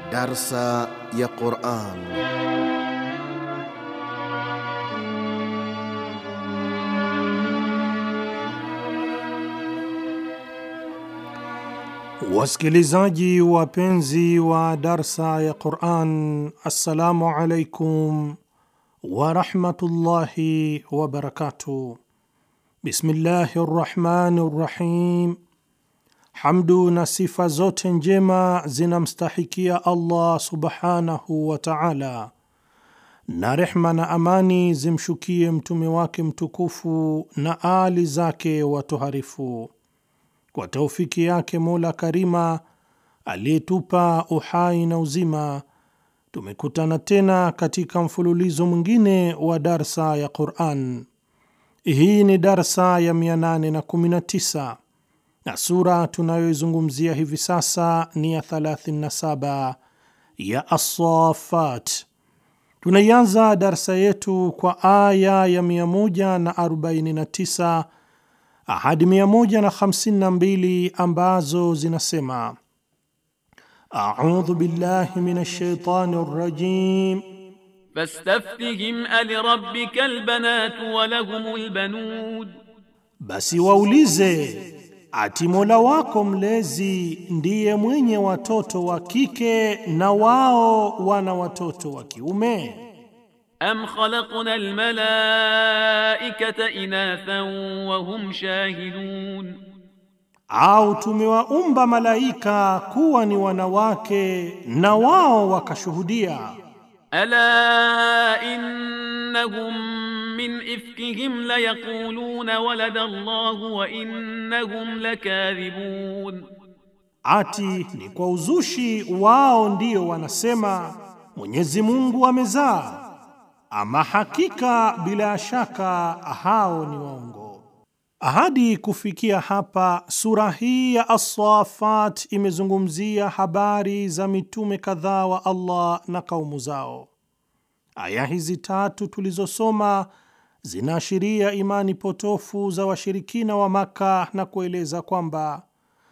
Darsa ya Quran. Wasikilizaji wapenzi wa darsa ya Quran, assalamu alaikum warahmatullahi wabarakatuh. Bismillahi rrahmani rrahim. Hamdu na sifa zote njema zinamstahikia Allah subhanahu wa taala, na rehma na amani zimshukie mtume wake mtukufu na aali zake watoharifu. Kwa taufiki yake Mola Karima aliyetupa uhai na uzima, tumekutana tena katika mfululizo mwingine wa darsa ya Quran. Hii ni darsa ya 819 na sura tunayoizungumzia hivi sasa ni ya 37 ya As-Saffat. Tunaianza darsa yetu kwa aya ya 149 hadi 152 ambazo zinasema: A'udhu billahi minash shaitani rrajim Fastaftihim alirabbika albanatu wa lahumul banud, basi waulize ati Mola wako mlezi ndiye mwenye watoto wa kike na wao wana watoto wa kiume? am khalaqna almalaikata inathan wa hum shahidun, Au tumewaumba malaika kuwa ni wanawake na wao wakashuhudia? ala innahum min ifkihim layaquluna walada Allahu wa innahum lakadhibun, Ati ni kwa uzushi wao ndio wanasema Mwenyezi Mungu amezaa, ama hakika bila shaka hao ni waongo. Hadi kufikia hapa, sura hii ya As-Saffat imezungumzia habari za mitume kadhaa wa Allah na kaumu zao. Aya hizi tatu tulizosoma zinaashiria imani potofu za washirikina wa Maka na kueleza kwamba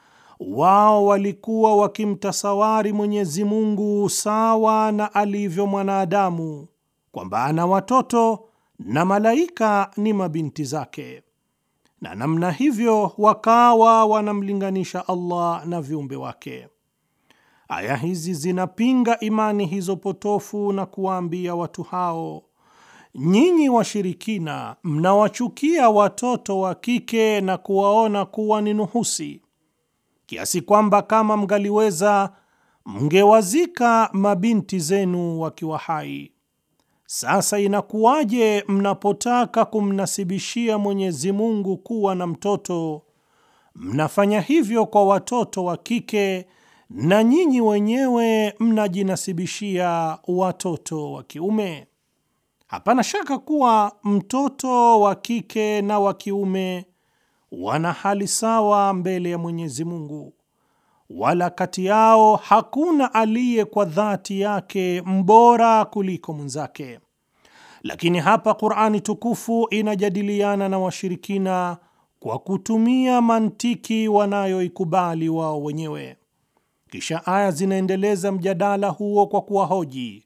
wao walikuwa wakimtasawari Mwenyezi Mungu sawa na alivyo mwanadamu, kwamba ana watoto na malaika ni mabinti zake, na namna hivyo wakawa wanamlinganisha Allah na viumbe wake. Aya hizi zinapinga imani hizo potofu na kuwaambia watu hao, nyinyi washirikina mnawachukia watoto wa kike na kuwaona kuwa ni nuhusi kiasi kwamba kama mngaliweza mngewazika mabinti zenu wakiwa hai. Sasa inakuwaje mnapotaka kumnasibishia Mwenyezi Mungu kuwa na mtoto, mnafanya hivyo kwa watoto wa kike na nyinyi wenyewe mnajinasibishia watoto wa kiume? Hapana shaka kuwa mtoto wa kike na wa kiume wana hali sawa mbele ya Mwenyezi Mungu, wala kati yao hakuna aliye kwa dhati yake mbora kuliko mwenzake. Lakini hapa Qur'ani tukufu inajadiliana na washirikina kwa kutumia mantiki wanayoikubali wao wenyewe. Kisha aya zinaendeleza mjadala huo kwa kuwahoji,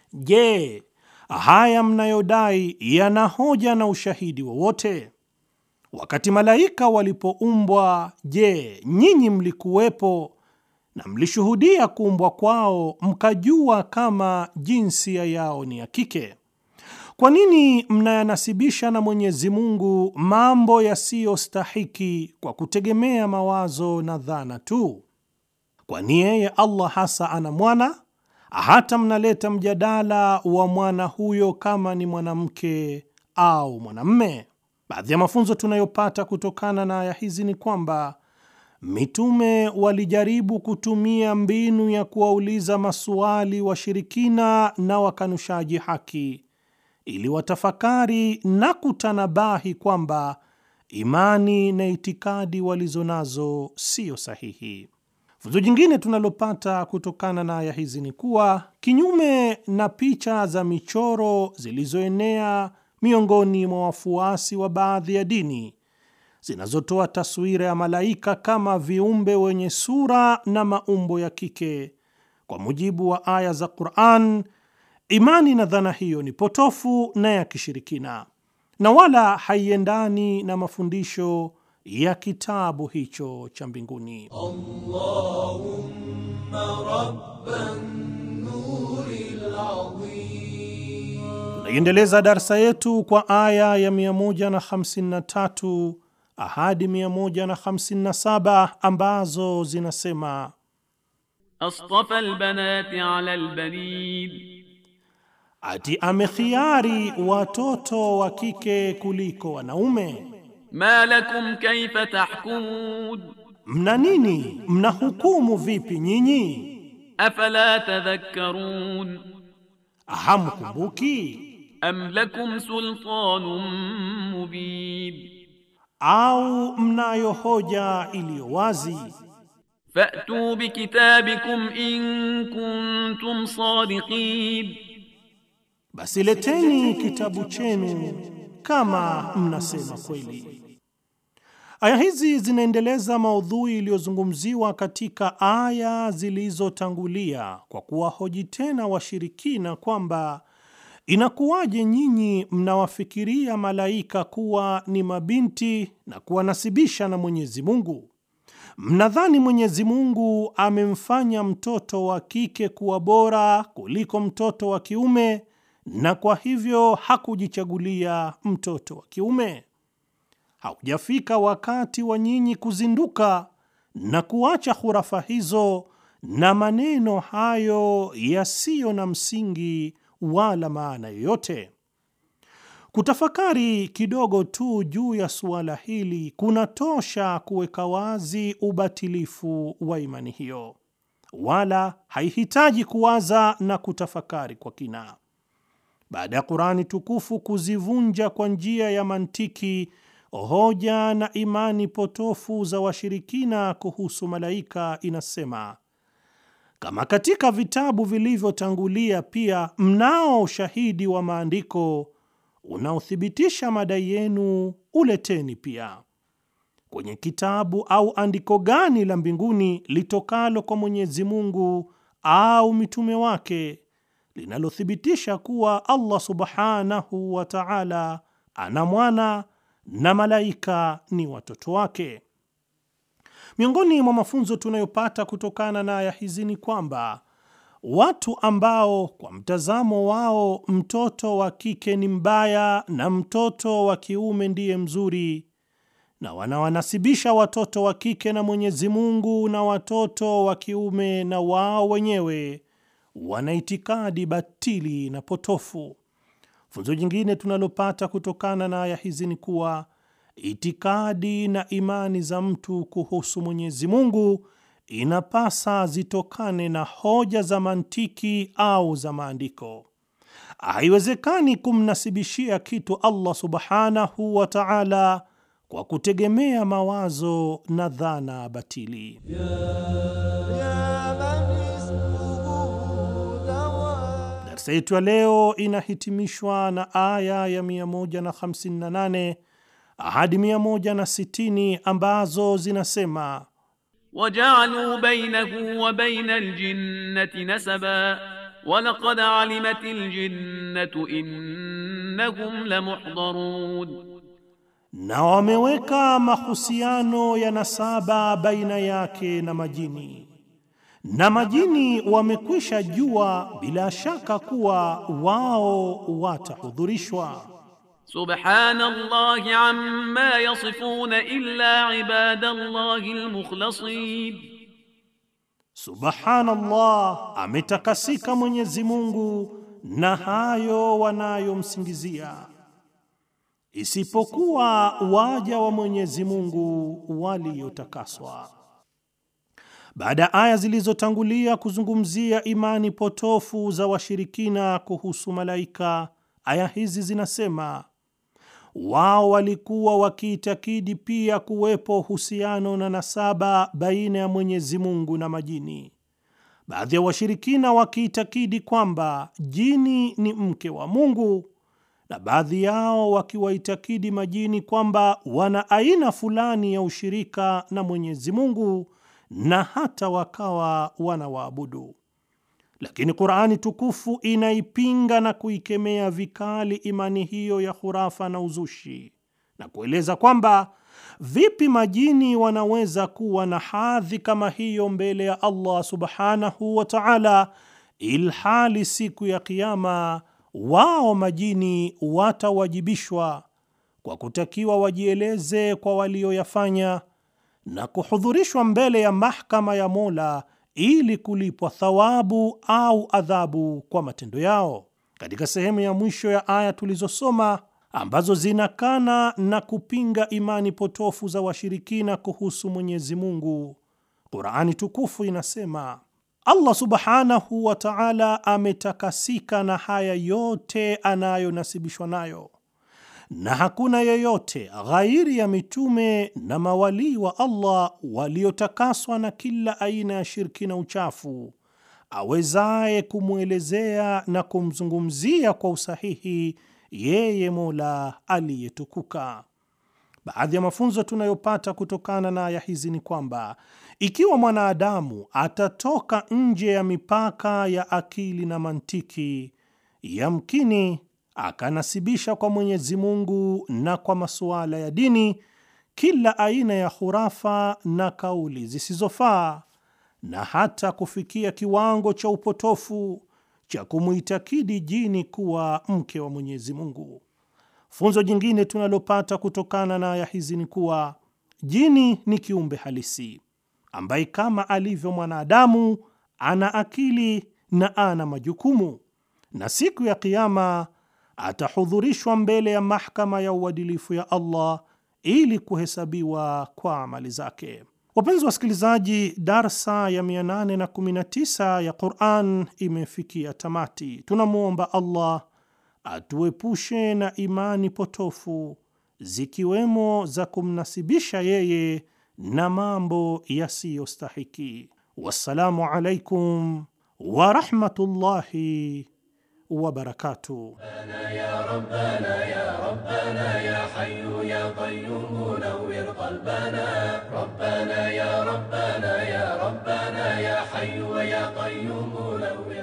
je, haya mnayodai yana hoja na ushahidi wowote? Wakati malaika walipoumbwa, je, nyinyi mlikuwepo na mlishuhudia kuumbwa kwao, mkajua kama jinsia yao ni ya kike? Kwa nini mnayanasibisha na Mwenyezi Mungu mambo yasiyostahiki kwa kutegemea mawazo na dhana tu? Kwani yeye Allah hasa ana mwana? Hata mnaleta mjadala wa mwana huyo kama ni mwanamke au mwanamme? Baadhi ya mafunzo tunayopata kutokana na aya hizi ni kwamba mitume walijaribu kutumia mbinu ya kuwauliza masuali washirikina na wakanushaji haki ili watafakari na kutanabahi kwamba imani na itikadi walizo nazo siyo sahihi. Funzo jingine tunalopata kutokana na aya hizi ni kuwa kinyume na picha za michoro zilizoenea miongoni mwa wafuasi wa baadhi ya dini zinazotoa taswira ya malaika kama viumbe wenye sura na maumbo ya kike, Kwa mujibu wa aya za Qur'an, imani na dhana hiyo ni potofu na ya kishirikina na wala haiendani na mafundisho ya kitabu hicho cha mbinguni. Tunaiendeleza darsa yetu kwa aya ya 153 ahadi 157 ambazo zinasema astafa albanati ala albanin, ati amekhiari watoto wa kike kuliko wanaume. ma lakum kayfa tahkumun, Mna nini? Mnahukumu vipi nyinyi? afala tadhakkarun, Hamkumbuki? am lakum sultanun mubin, Au mnayo hoja iliyo wazi? fa'tu bikitabikum in kuntum sadiqin, Basi leteni kitabu chenu kama mnasema kweli. Aya hizi zinaendeleza maudhui iliyozungumziwa katika aya zilizotangulia kwa kuwahoji tena washirikina kwamba inakuwaje nyinyi mnawafikiria malaika kuwa ni mabinti na kuwanasibisha na Mwenyezi Mungu? Mnadhani Mwenyezi Mungu amemfanya mtoto wa kike kuwa bora kuliko mtoto wa kiume na kwa hivyo hakujichagulia mtoto wa kiume? Haujafika wakati wa nyinyi kuzinduka na kuacha hurafa hizo na maneno hayo yasiyo na msingi wala maana yoyote? Kutafakari kidogo tu juu ya suala hili kunatosha kuweka wazi ubatilifu wa imani hiyo, wala haihitaji kuwaza na kutafakari kwa kina. Baada ya Kurani tukufu kuzivunja kwa njia ya mantiki hoja na imani potofu za washirikina kuhusu malaika, inasema kama katika vitabu vilivyotangulia pia mnao ushahidi wa maandiko unaothibitisha madai yenu, uleteni pia. Kwenye kitabu au andiko gani la mbinguni litokalo kwa Mwenyezi Mungu au mitume wake linalothibitisha kuwa Allah subhanahu wa ta'ala ana mwana na malaika ni watoto wake? Miongoni mwa mafunzo tunayopata kutokana na aya hizi ni kwamba watu ambao kwa mtazamo wao mtoto wa kike ni mbaya na mtoto wa kiume ndiye mzuri, na wanawanasibisha watoto wa kike na Mwenyezi Mungu na watoto wa kiume na wao wenyewe, wana itikadi batili na potofu. Funzo jingine tunalopata kutokana na aya hizi ni kuwa itikadi na imani za mtu kuhusu Mwenyezi Mungu inapasa zitokane na hoja za mantiki au za maandiko. Haiwezekani kumnasibishia kitu Allah subhanahu wa ta'ala kwa kutegemea mawazo na dhana batili. Darsa yetu ya leo inahitimishwa na aya ya 158 hadi 160 ambazo zinasema وجعلوا بينه وبين الجنة نسبا ولقد علمت الجنة إنهم لمحضرون na wameweka mahusiano ya nasaba baina yake na majini, na majini wamekwisha jua bila shaka kuwa wao watahudhurishwa. سبحان الله عما يصفون إلا عباد الله المخلصين Subhanallah, ametakasika Mwenyezi Mungu na hayo wanayomsingizia, isipokuwa waja wa Mwenyezi Mungu waliotakaswa. Baada ya aya zilizotangulia kuzungumzia imani potofu za washirikina kuhusu malaika, aya hizi zinasema wao walikuwa wakiitakidi pia kuwepo uhusiano na nasaba baina ya Mwenyezi Mungu na majini. Baadhi ya washirikina wakiitakidi kwamba jini ni mke wa Mungu, na baadhi yao wakiwaitakidi majini kwamba wana aina fulani ya ushirika na Mwenyezi Mungu na hata wakawa wanawaabudu. lakini Qur'ani tukufu inaipinga na kuikemea vikali imani hiyo ya khurafa na uzushi na kueleza kwamba vipi majini wanaweza kuwa na hadhi kama hiyo mbele ya Allah subhanahu wa ta'ala, ilhali siku ya Kiyama wao majini watawajibishwa kwa kutakiwa wajieleze kwa walioyafanya na kuhudhurishwa mbele ya mahakama ya Mola ili kulipwa thawabu au adhabu kwa matendo yao. Katika sehemu ya mwisho ya aya tulizosoma ambazo zinakana na kupinga imani potofu za washirikina kuhusu Mwenyezi Mungu, Qur'ani tukufu inasema Allah subhanahu wa ta'ala ametakasika na haya yote anayonasibishwa nayo na hakuna yeyote ghairi ya mitume na mawalii wa Allah waliotakaswa na kila aina ya shirki na uchafu awezaye kumwelezea na kumzungumzia kwa usahihi yeye Mola aliyetukuka. Baadhi ya mafunzo tunayopata kutokana na aya hizi ni kwamba ikiwa mwanadamu atatoka nje ya mipaka ya akili na mantiki, yamkini akanasibisha kwa Mwenyezi Mungu na kwa masuala ya dini kila aina ya khurafa na kauli zisizofaa na hata kufikia kiwango cha upotofu cha kumuitakidi jini kuwa mke wa Mwenyezi Mungu. Funzo jingine tunalopata kutokana na aya hizi ni kuwa jini ni kiumbe halisi ambaye kama alivyo mwanadamu ana akili na ana majukumu, na siku ya Kiyama atahudhurishwa mbele ya mahakama ya uadilifu ya Allah ili kuhesabiwa kwa amali zake. Wapenzi wasikilizaji, darsa ya 819 ya Quran imefikia tamati. Tunamwomba Allah atuepushe na imani potofu zikiwemo za kumnasibisha yeye na mambo yasiyostahiki. Wassalamu alaikum warahmatullahi wabarakatuh. يا ربنا يا ربنا يا حي يا قيوم نور قلبنا ربنا يا ربنا يا ربنا يا حي يا قيوم نور